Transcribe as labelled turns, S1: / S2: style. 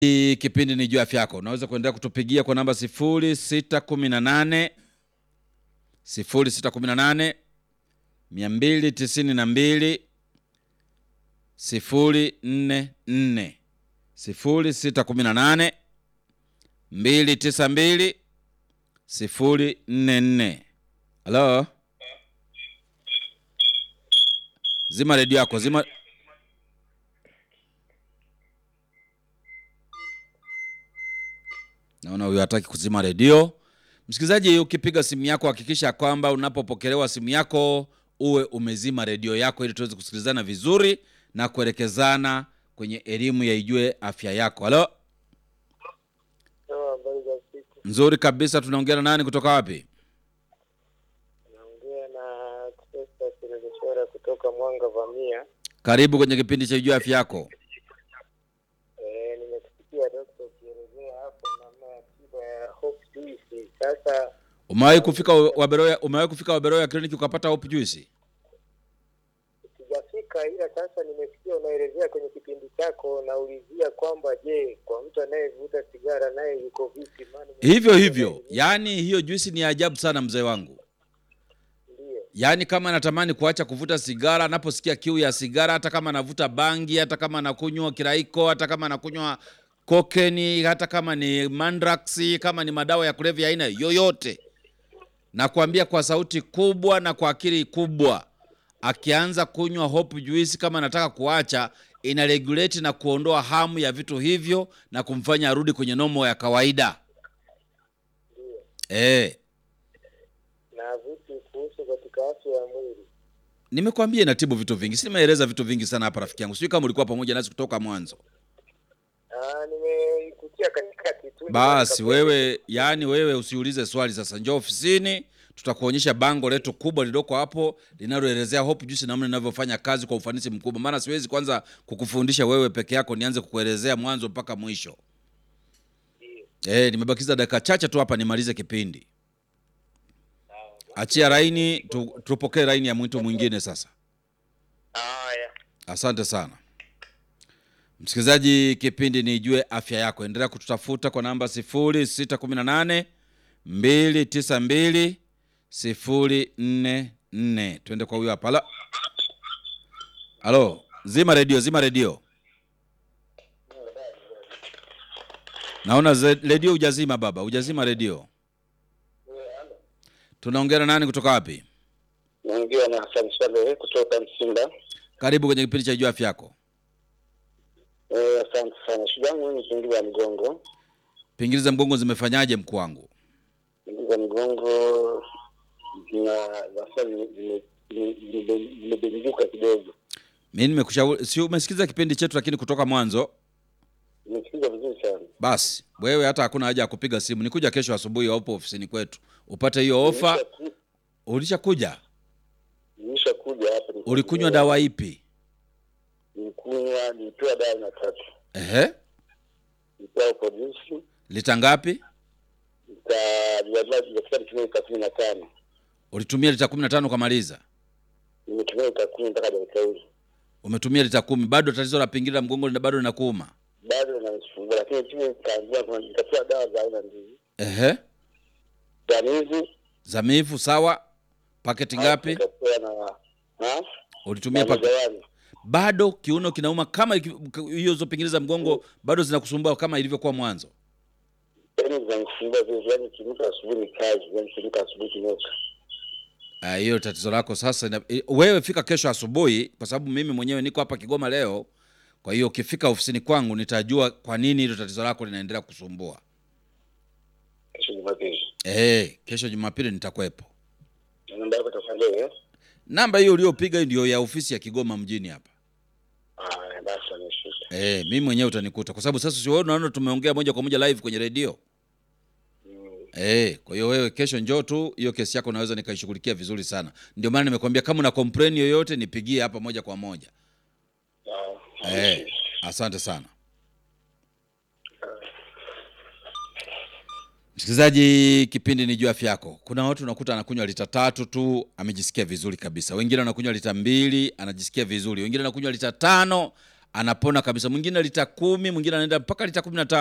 S1: Hii kipindi ni juu ya afya yako. Unaweza kuendelea kutupigia kwa namba 0618 0618 292 044 0618 292 044. Halo, zima redio yako, zima Naona huyu hataki kuzima redio. Msikilizaji, ukipiga simu yako hakikisha kwamba unapopokelewa simu yako uwe umezima redio yako ili tuweze kusikilizana vizuri na kuelekezana kwenye elimu ya ijue afya yako. Halo,
S2: Sawa, habari za siku.
S1: nzuri kabisa. Tunaongea na nani kutoka wapi?
S2: Naongea na Christopher Kiregeshora kutoka Mwanga Vamia.
S1: Karibu kwenye kipindi cha ijue afya yako.
S2: Eh, nimekusikia dokta ukielezea hapo namna ya tiba ya hope juice. Sasa
S1: Umewahi kufika Waberoya, umewahi kufika Waberoya kliniki ukapata hope juice?
S2: sijafika, ila sasa nimesikia unaelezea kwenye kipindi chako, naulizia kwamba je, kwa mtu anayevuta sigara naye yuko vipi? Maana
S1: Hivyo hivyo, yaani hiyo juisi ni ajabu sana mzee wangu.
S2: ndio
S1: Yaani kama anatamani kuacha kuvuta sigara, anaposikia kiu ya sigara, hata kama anavuta bangi, hata kama anakunywa kiraiko, hata kama anakunywa kokeni, hata kama ni mandrax, kama ni madawa ya kulevya aina yoyote, nakwambia kwa sauti kubwa na kwa akili kubwa, akianza kunywa hope juice, kama anataka kuacha, ina regulate na kuondoa hamu ya vitu hivyo na kumfanya arudi kwenye nomo ya kawaida. Eh.
S2: na vipi kuhusu katika afya ya mwili?
S1: Nimekwambia inatibu vitu vingi, si nimeeleza vitu vingi sana hapa rafiki yangu. Sijui kama ulikuwa pamoja nasi kutoka mwanzo.
S2: Ah, nimeikutia katikati tu.
S1: Basi wewe, yani wewe usiulize swali sasa, njoo ofisini, tutakuonyesha bango letu kubwa lililoko hapo linaloelezea Hope Juice namna inavyofanya kazi kwa ufanisi mkubwa. Maana siwezi kwanza kukufundisha wewe peke yako, nianze kukuelezea mwanzo mpaka mwisho. Eh, nimebakiza dakika chache tu hapa nimalize kipindi. Achia laini tu, tupokee laini ya mtu mwingine sasa.
S2: Haya.
S1: Asante sana msikilizaji, kipindi ni Ijue Afya Yako. Endelea kututafuta kwa namba 0618 292 044. Twende kwa huyo hapa. Halo, halo, zima redio, zima redio. Naona ze- redio hujazima baba, hujazima redio. Tunaongea na nani kutoka wapi?
S2: Naongea na Hassan Swalehe kutoka Msimba.
S1: Karibu kwenye kipindi cha Ijue Afya Yako.
S2: Eh, asante sana. Shida yangu mimi ni pingili ya mgongo.
S1: Pingili za mgongo zimefanyaje mkuu wangu?
S2: Pingili za mgongo zina nasa zimebenduka kidogo.
S1: mi nimekushauri si umesikiza kipindi chetu lakini kutoka mwanzo
S2: Nimesikiza vizuri sana.
S1: basi wewe hata hakuna haja ya kupiga simu nikuja kesho asubuhi upo ofisini kwetu upate hiyo ofa
S2: Nimesha-
S1: ulishakuja
S2: Nimeshakuja hapa.
S1: ulikunywa dawa ipi
S2: Nilikunywa, nilipewa dawa na tatu.
S1: ehe
S2: Nilipewa polisi,
S1: lita ngapi
S2: nikafika nitumia lita kumi na tano.
S1: ulitumia lita kumi na tano ukamaliza
S2: Nimetumia lita kumi mpaka dakika hii.
S1: umetumia lita kumi bado tatizo la pingili la mgongo lina- bado linakuuma
S2: Bado inanisumbua, lakini tu nikaambiwa kuna nikapewa dawa za aina mbili.
S1: ehe
S2: Danizi
S1: zamifu sawa paketi ngapi
S2: Nikapewa na na
S1: ulitumia
S2: na
S1: paketi
S2: majawani.
S1: bado kiuno kinauma kama iki- hiyo zo pingili za mgongo bado zinakusumbua kama ilivyokuwa mwanzo
S2: Yaani zinanisumbua vile, yaani kinuka asubuhi ni kazi, yaani kinuka asubuhi kinuka.
S1: Ah, hiyo tatizo lako sasa ina, i- wewe fika kesho asubuhi kwa sababu mimi mwenyewe niko hapa Kigoma leo kwa hiyo ukifika ofisini kwangu nitajua kwa nini hilo tatizo lako linaendelea kusumbua
S2: Kesho Jumapili.
S1: eh kesho Jumapili nitakuwepo
S2: Na namba yako itakuwa leo, eh?
S1: namba hiyo uliopiga ndio ya ofisi ya Kigoma mjini hapa
S2: Ah, basi ameshika.
S1: eh mimi mwenyewe utanikuta kwa sababu sasa si wewe unaona tumeongea moja kwa moja live kwenye redio Eh, kwa hiyo wewe kesho njoo tu, hiyo kesi yako naweza nikaishughulikia vizuri sana. Ndio maana nimekwambia kama una complain yoyote nipigie hapa moja kwa moja.
S2: Ah,
S1: Eh, asante sana msikilizaji, kipindi ni juu ya afya yako. Kuna watu unakuta anakunywa lita tatu tu amejisikia vizuri kabisa, wengine wanakunywa lita mbili anajisikia vizuri, wengine wanakunywa lita tano anapona kabisa. Mwingine lita kumi, mwingine anaenda mpaka lita kumi na tano.